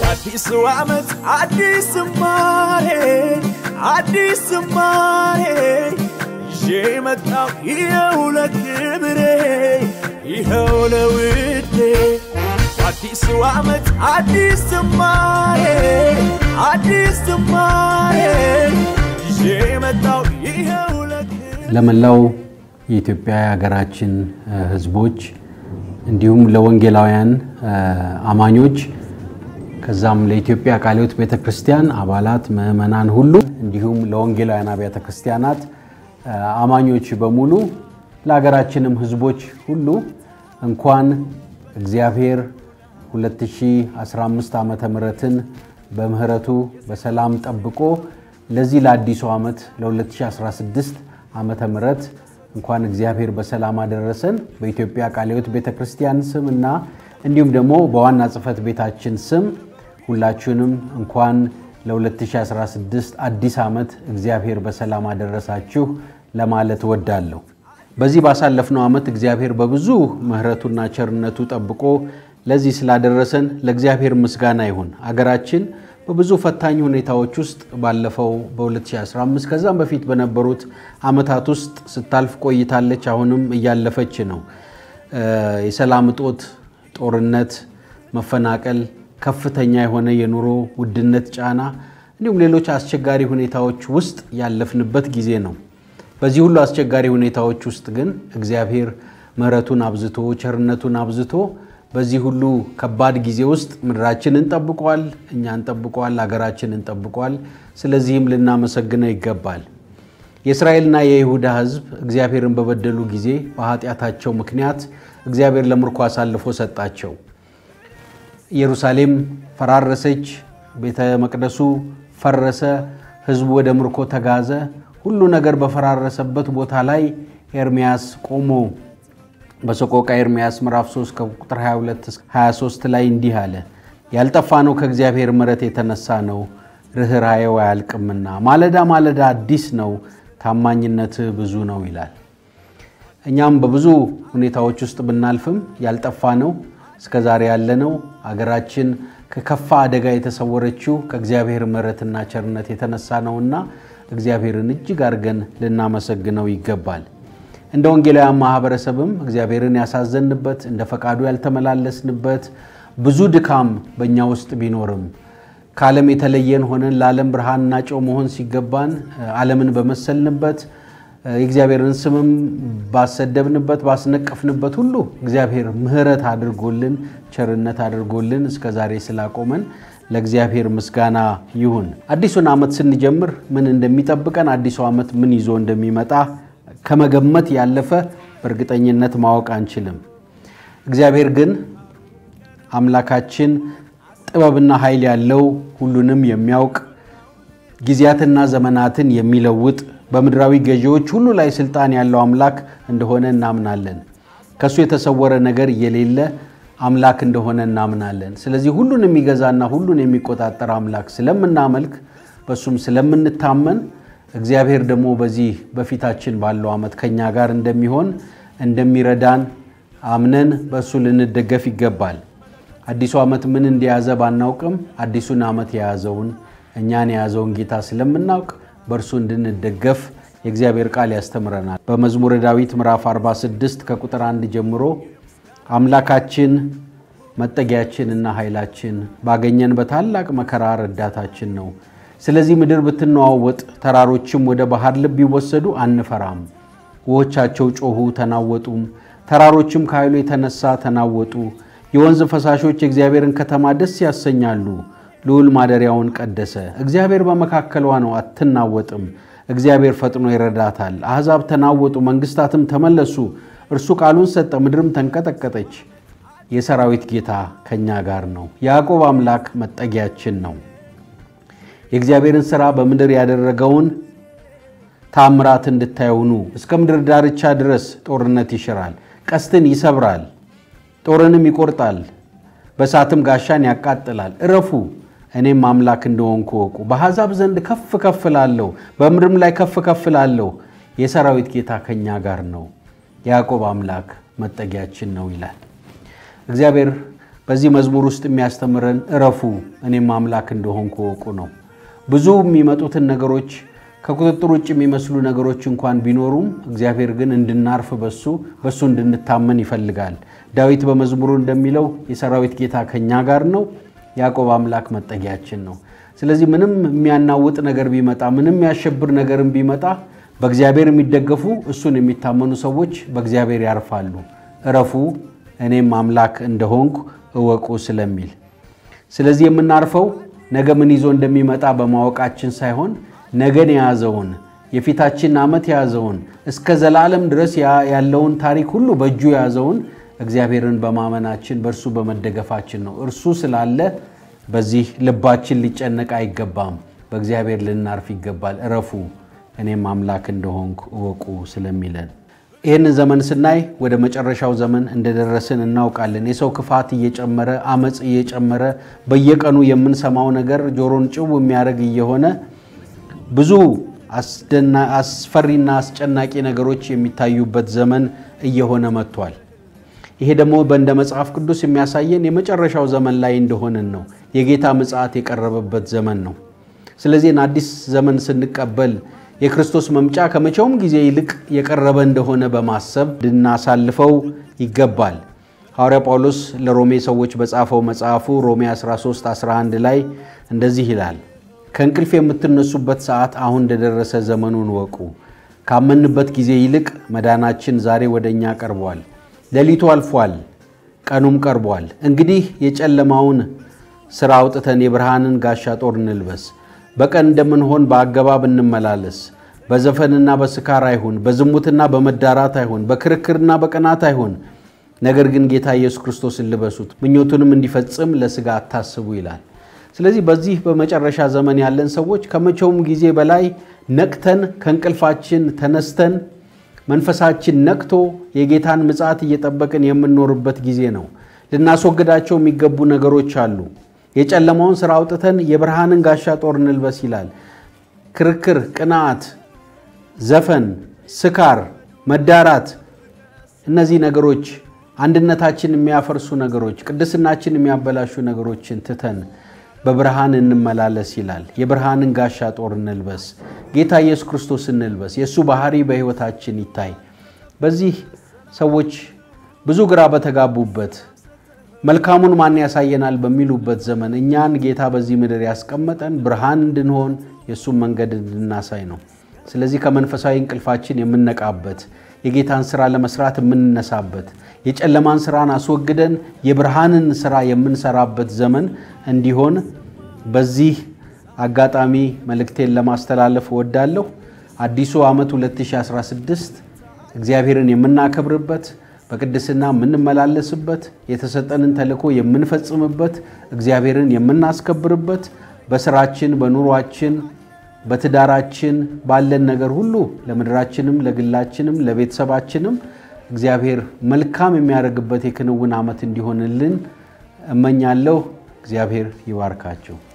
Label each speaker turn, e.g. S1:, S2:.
S1: አዲሱ ዓመት አዲስ ዝማሬ አዲስ ዝማሬ ይዤ መጣው ይኸው ለክብሬ ይኸው ለውዴ አዲሱ ዓመት አዲስ ዝማሬ አዲስ ዝማሬ ይዤ መጣው ይኸው ለክብሬ
S2: ለመላው የኢትዮጵያ የሀገራችን ሕዝቦች እንዲሁም ለወንጌላውያን አማኞች ከዛም ለኢትዮጵያ ቃለ ሕይወት ቤተ ክርስቲያን አባላት ምዕመናን ሁሉ እንዲሁም ለወንጌላውያን አብያተ ክርስቲያናት አማኞች በሙሉ ለሀገራችንም ሕዝቦች ሁሉ እንኳን እግዚአብሔር 2015 ዓመተ ምሕረትን በምህረቱ በሰላም ጠብቆ ለዚህ ለአዲሱ ዓመት ለ2016 ዓመተ ምሕረት እንኳን እግዚአብሔር በሰላም አደረሰን። በኢትዮጵያ ቃለ ሕይወት ቤተ ክርስቲያን ስም እና እንዲሁም ደግሞ በዋና ጽሕፈት ቤታችን ስም ሁላችሁንም እንኳን ለ2016 አዲስ ዓመት እግዚአብሔር በሰላም አደረሳችሁ ለማለት እወዳለሁ። በዚህ ባሳለፍነው ዓመት እግዚአብሔር በብዙ ምሕረቱና ቸርነቱ ጠብቆ ለዚህ ስላደረሰን ለእግዚአብሔር ምስጋና ይሁን። አገራችን በብዙ ፈታኝ ሁኔታዎች ውስጥ ባለፈው በ2015 ከዛም በፊት በነበሩት ዓመታት ውስጥ ስታልፍ ቆይታለች። አሁንም እያለፈች ነው። የሰላም እጦት፣ ጦርነት፣ መፈናቀል፣ ከፍተኛ የሆነ የኑሮ ውድነት ጫና እንዲሁም ሌሎች አስቸጋሪ ሁኔታዎች ውስጥ ያለፍንበት ጊዜ ነው። በዚህ ሁሉ አስቸጋሪ ሁኔታዎች ውስጥ ግን እግዚአብሔር ምሕረቱን አብዝቶ ቸርነቱን አብዝቶ በዚህ ሁሉ ከባድ ጊዜ ውስጥ ምድራችንን ጠብቋል፣ እኛን ጠብቋል፣ ሀገራችንን ጠብቋል። ስለዚህም ልናመሰግነው ይገባል። የእስራኤልና የይሁዳ ሕዝብ እግዚአብሔርን በበደሉ ጊዜ በኃጢአታቸው ምክንያት እግዚአብሔር ለምርኮ አሳልፎ ሰጣቸው። ኢየሩሳሌም ፈራረሰች፣ ቤተ መቅደሱ ፈረሰ፣ ሕዝቡ ወደ ምርኮ ተጋዘ። ሁሉ ነገር በፈራረሰበት ቦታ ላይ ኤርምያስ ቆሞ በሰቆቃ ኤርምያስ ምዕራፍ 3 ከቁጥር 22 23 ላይ እንዲህ አለ፣ ያልጠፋ ነው ከእግዚአብሔር ምሕረት የተነሳ ነው፣ ርኅራኄው አያልቅምና፣ ማለዳ ማለዳ አዲስ ነው፣ ታማኝነትህ ብዙ ነው ይላል። እኛም በብዙ ሁኔታዎች ውስጥ ብናልፍም ያልጠፋ ነው እስከ ዛሬ ያለነው አገራችን ከከፋ አደጋ የተሰወረችው ከእግዚአብሔር ምሕረትና ቸርነት የተነሳ ነውና እግዚአብሔርን እጅግ አድርገን ልናመሰግነው ይገባል። እንደ ወንጌላውያን ማህበረሰብም እግዚአብሔርን ያሳዘንበት እንደ ፈቃዱ ያልተመላለስንበት ብዙ ድካም በእኛ ውስጥ ቢኖርም ከዓለም የተለየን ሆነን ለዓለም ብርሃንና ጨው መሆን ሲገባን ዓለምን በመሰልንበት የእግዚአብሔርን ስምም ባሰደብንበት ባስነቀፍንበት ሁሉ እግዚአብሔር ምሕረት አድርጎልን ቸርነት አድርጎልን እስከ ዛሬ ስላቆመን ለእግዚአብሔር ምስጋና ይሁን። አዲሱን ዓመት ስንጀምር ምን እንደሚጠብቀን አዲሱ ዓመት ምን ይዞ እንደሚመጣ ከመገመት ያለፈ በእርግጠኝነት ማወቅ አንችልም። እግዚአብሔር ግን አምላካችን ጥበብና ኃይል ያለው ሁሉንም የሚያውቅ ጊዜያትና ዘመናትን የሚለውጥ በምድራዊ ገዢዎች ሁሉ ላይ ስልጣን ያለው አምላክ እንደሆነ እናምናለን። ከእሱ የተሰወረ ነገር የሌለ አምላክ እንደሆነ እናምናለን። ስለዚህ ሁሉን የሚገዛና ሁሉን የሚቆጣጠር አምላክ ስለምናመልክ በእሱም ስለምንታመን እግዚአብሔር ደግሞ በዚህ በፊታችን ባለው ዓመት ከኛ ጋር እንደሚሆን እንደሚረዳን አምነን በእሱ ልንደገፍ ይገባል። አዲሱ ዓመት ምን እንደያዘ ባናውቅም አዲሱን ዓመት የያዘውን እኛን የያዘውን ጌታ ስለምናውቅ በእርሱ እንድንደገፍ የእግዚአብሔር ቃል ያስተምረናል። በመዝሙረ ዳዊት ምዕራፍ 46 ከቁጥር አንድ ጀምሮ አምላካችን መጠጊያችንና ኃይላችን ባገኘን በታላቅ መከራ ረዳታችን ነው። ስለዚህ ምድር ብትነዋወጥ ተራሮችም ወደ ባህር ልብ ቢወሰዱ አንፈራም። ውኆቻቸው ጮኹ ተናወጡም፣ ተራሮችም ከኃይሉ የተነሳ ተናወጡ። የወንዝ ፈሳሾች የእግዚአብሔርን ከተማ ደስ ያሰኛሉ። ልዑል ማደሪያውን ቀደሰ። እግዚአብሔር በመካከሏ ነው፣ አትናወጥም። እግዚአብሔር ፈጥኖ ይረዳታል። አሕዛብ ተናወጡ፣ መንግሥታትም ተመለሱ። እርሱ ቃሉን ሰጠ፣ ምድርም ተንቀጠቀጠች። የሰራዊት ጌታ ከእኛ ጋር ነው፣ ያዕቆብ አምላክ መጠጊያችን ነው። የእግዚአብሔርን ሥራ በምድር ያደረገውን ታምራት እንድታዩኑ እስከ ምድር ዳርቻ ድረስ ጦርነት ይሽራል፣ ቀስትን ይሰብራል፣ ጦርንም ይቆርጣል፣ በእሳትም ጋሻን ያቃጥላል። እረፉ እኔም አምላክ እንደሆንኩ እወቁ። በአሕዛብ ዘንድ ከፍ ከፍ እላለሁ፣ በምድርም ላይ ከፍ ከፍ እላለሁ። የሰራዊት ጌታ ከእኛ ጋር ነው፣ ያዕቆብ አምላክ መጠጊያችን ነው ይላል። እግዚአብሔር በዚህ መዝሙር ውስጥ የሚያስተምረን እረፉ እኔም አምላክ እንደሆንኩ እወቁ ነው። ብዙ የሚመጡትን ነገሮች ከቁጥጥር ውጭ የሚመስሉ ነገሮች እንኳን ቢኖሩም እግዚአብሔር ግን እንድናርፍ በሱ በሱ እንድንታመን ይፈልጋል። ዳዊት በመዝሙሩ እንደሚለው የሰራዊት ጌታ ከኛ ጋር ነው፣ ያዕቆብ አምላክ መጠጊያችን ነው። ስለዚህ ምንም የሚያናውጥ ነገር ቢመጣ፣ ምንም የሚያሸብር ነገርም ቢመጣ በእግዚአብሔር የሚደገፉ እሱን የሚታመኑ ሰዎች በእግዚአብሔር ያርፋሉ። እረፉ እኔም አምላክ እንደሆንኩ እወቁ ስለሚል ስለዚህ የምናርፈው ነገ ምን ይዞ እንደሚመጣ በማወቃችን ሳይሆን ነገን የያዘውን የፊታችን ዓመት የያዘውን እስከ ዘላለም ድረስ ያለውን ታሪክ ሁሉ በእጁ የያዘውን እግዚአብሔርን በማመናችን በእርሱ በመደገፋችን ነው። እርሱ ስላለ በዚህ ልባችን ሊጨነቅ አይገባም። በእግዚአብሔር ልናርፍ ይገባል። እረፉ እኔም አምላክ እንደሆንኩ እወቁ ስለሚለን ይህንን ዘመን ስናይ ወደ መጨረሻው ዘመን እንደደረስን እናውቃለን። የሰው ክፋት እየጨመረ አመፅ እየጨመረ በየቀኑ የምንሰማው ነገር ጆሮን ጭው የሚያደርግ እየሆነ ብዙ አስፈሪና አስጨናቂ ነገሮች የሚታዩበት ዘመን እየሆነ መጥቷል። ይሄ ደግሞ በእንደ መጽሐፍ ቅዱስ የሚያሳየን የመጨረሻው ዘመን ላይ እንደሆንን ነው። የጌታ ምጽአት የቀረበበት ዘመን ነው። ስለዚህ አዲስ ዘመን ስንቀበል የክርስቶስ መምጫ ከመቼውም ጊዜ ይልቅ የቀረበ እንደሆነ በማሰብ ልናሳልፈው ይገባል። ሐዋርያ ጳውሎስ ለሮሜ ሰዎች በጻፈው መጽሐፉ ሮሜ 13 11 ላይ እንደዚህ ይላል፣ ከእንቅልፍ የምትነሱበት ሰዓት አሁን እንደደረሰ ዘመኑን ወቁ። ካመንበት ጊዜ ይልቅ መዳናችን ዛሬ ወደ እኛ ቀርቧል። ሌሊቱ አልፏል፣ ቀኑም ቀርቧል። እንግዲህ የጨለማውን ሥራ አውጥተን የብርሃንን ጋሻ ጦር እንልበስ። በቀን እንደምንሆን በአገባብ እንመላለስ። በዘፈንና በስካር አይሁን፣ በዝሙትና በመዳራት አይሁን፣ በክርክርና በቅናት አይሁን። ነገር ግን ጌታ ኢየሱስ ክርስቶስን ልበሱት፣ ምኞቱንም እንዲፈጽም ለሥጋ አታስቡ ይላል። ስለዚህ በዚህ በመጨረሻ ዘመን ያለን ሰዎች ከመቼውም ጊዜ በላይ ነቅተን ከእንቅልፋችን ተነስተን መንፈሳችን ነቅቶ የጌታን ምጽአት እየጠበቅን የምንኖርበት ጊዜ ነው። ልናስወግዳቸው የሚገቡ ነገሮች አሉ። የጨለማውን ሥራ አውጥተን የብርሃንን ጋሻ ጦር እንልበስ ይላል። ክርክር፣ ቅንዓት፣ ዘፈን፣ ስካር፣ መዳራት፣ እነዚህ ነገሮች አንድነታችን የሚያፈርሱ ነገሮች፣ ቅድስናችን የሚያበላሹ ነገሮችን ትተን በብርሃን እንመላለስ ይላል። የብርሃንን ጋሻ ጦር እንልበስ። ጌታ ኢየሱስ ክርስቶስ እንልበስ። የእሱ ባህሪ በሕይወታችን ይታይ። በዚህ ሰዎች ብዙ ግራ በተጋቡበት መልካሙን ማን ያሳየናል በሚሉበት ዘመን እኛን ጌታ በዚህ ምድር ያስቀመጠን ብርሃን እንድንሆን የእሱን መንገድ እንድናሳይ ነው። ስለዚህ ከመንፈሳዊ እንቅልፋችን የምንነቃበት የጌታን ስራ ለመስራት የምንነሳበት የጨለማን ስራን አስወግደን የብርሃንን ስራ የምንሰራበት ዘመን እንዲሆን በዚህ አጋጣሚ መልእክቴን ለማስተላለፍ እወዳለሁ። አዲሱ ዓመት 2016 እግዚአብሔርን የምናከብርበት በቅድስና የምንመላለስበት የተሰጠንን ተልእኮ የምንፈጽምበት እግዚአብሔርን የምናስከብርበት በስራችን፣ በኑሯችን፣ በትዳራችን ባለን ነገር ሁሉ ለምድራችንም፣ ለግላችንም፣ ለቤተሰባችንም እግዚአብሔር መልካም የሚያደርግበት የክንውን ዓመት እንዲሆንልን እመኛለሁ። እግዚአብሔር ይባርካቸው።